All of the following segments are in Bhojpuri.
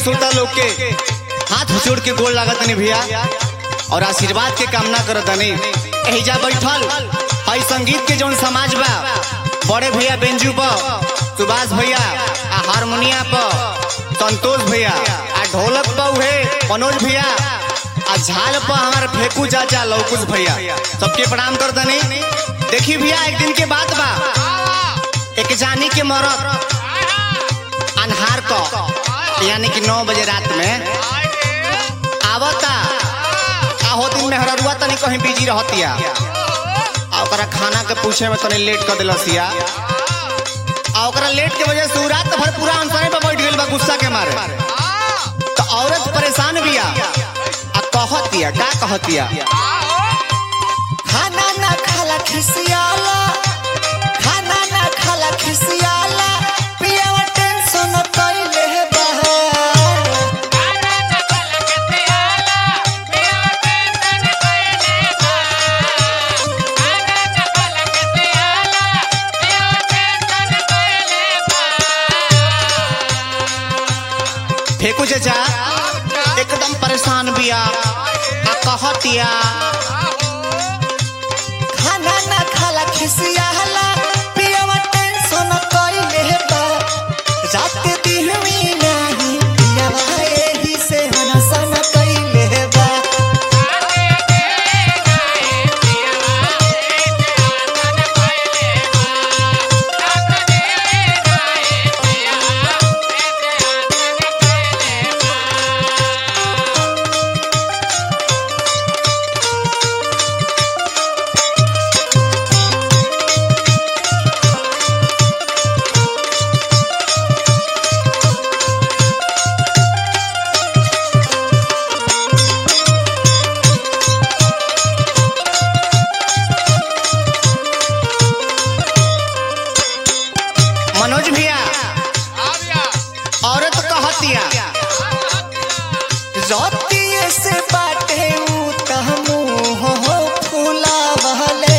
श्रोता लोग के हाथ जोड़ के गोल लागत नहीं भैया और आशीर्वाद के कामना करत नहीं एहिजा बैठल हई संगीत के जौन समाज बा बड़े भैया बेंजू पर सुभाष भैया आ हारमोनिया पर संतोष भैया आ ढोलक पर उहे मनोज भैया आ झाल पर हमार फेकू चाचा लौकुश भैया सबके प्रणाम कर दनी देखी भैया एक दिन के बात बा एक जानी के मरद अनहार को यानी कि नौ बजे रात में आवता आहो दिन में हररुआ तनी कहीं बिजी रहतिया आ ओकरा खाना के पूछे में तनी लेट कर दिलसिया आ ओकरा लेट के वजह से उ रात भर पूरा अनसरे पे बैठ गेल बा गुस्सा के मारे तो औरत परेशान बिया आ कहतिया का कहतिया खाना ना खाला खिसियाला खाना ना खाला खिसियाला पियावा टेंशन कइले बहार फेकू चाचा एकदम परेशान बिया आ कहतिया खाना ना खाला खिसियाला पियावा टेंशन कइले बा रात दिन में नाही पियावा एही से हनसन कइले बा मनोज भैया औरत कहतिया रतिये से बाटे उ तह मुंह हो फूला बहले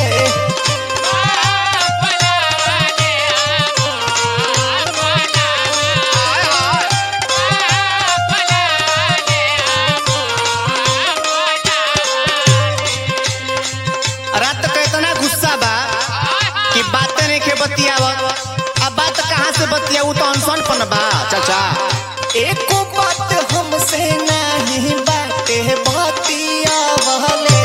रात के इतना गुस्सा बा कि बातें नहीं के बतियावत अब बात कहाँ से बतियाऊ तो अनसन पन बा चाचा एको बात हमसे नहीं बाटे बतिया बहले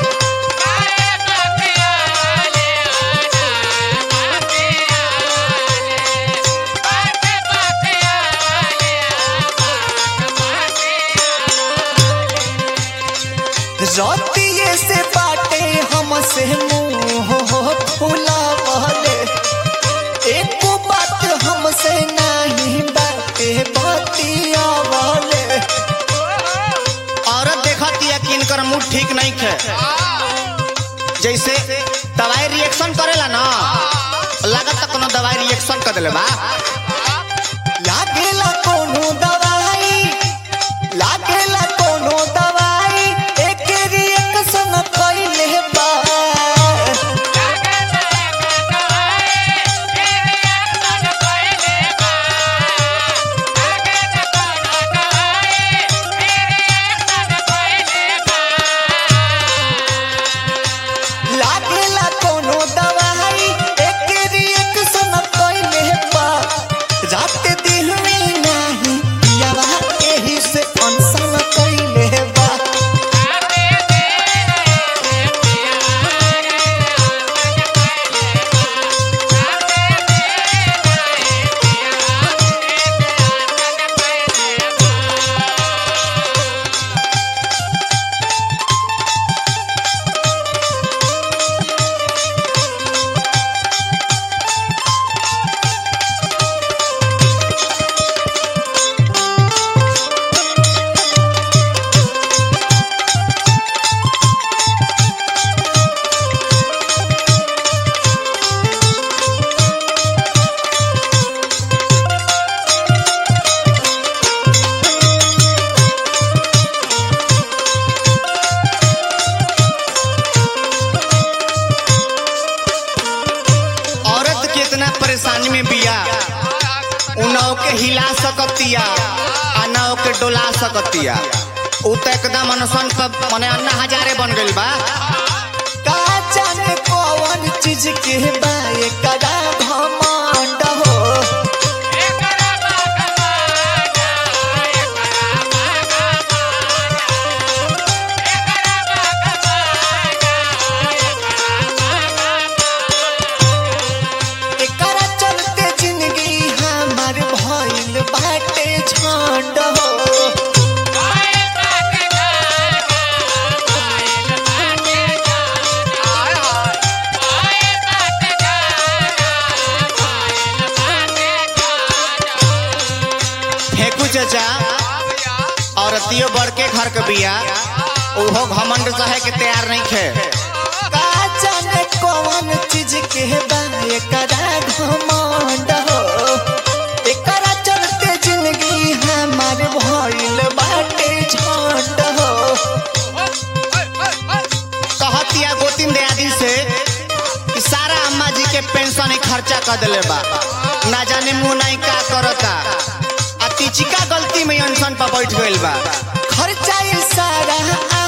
रतिये से बाटे हमसे मुंह हो फूला बहले एको बात हमसे नहीं बाटे बतिया बहले औरत देखतिया कि इनकर मूड ठीक नहीं खे जैसे दवाई रिएक्शन करेला ना लागत कोनो दवाई रिएक्शन कर देले बा लागेला कोनो दवाई लागेला कोनो दवाई एक रिएक्शन कइले बा लागेला कोनो दवाई एक रिएक्शन कइले बा रात दिन में नाही पियावा एही से अनसन कइले बा औरत के इतना परेशानी में बिया उ नाव के हिला सकतिया आ ना ना ओके डोला सकतिया उ तो एकदम अनसन पर मने अन्ना हजारे बन गइल बा का जाने कौन चीज के बाए कदा घमंड हो एकरा चलते जिंदगी हमार भइल बाटे झंड हो फेंकू चचा औरतियो बड़के घर के बिया उहो घमंड सहे के तैयार नहीं खे का जाने कौन चीज के बाए कदा घमंड हो एकरा चलते जिंदगी हमार भइल बाटे झंड हो कहतिया गोतिन दयादी से कि सारा अम्मा जी के पेंशन ही खर्चा कर दिले बा ना जाने मुंह नहीं का करता आ तिचिका गलती में अनशन पर बैठ गइल बा खर्चा ये सारा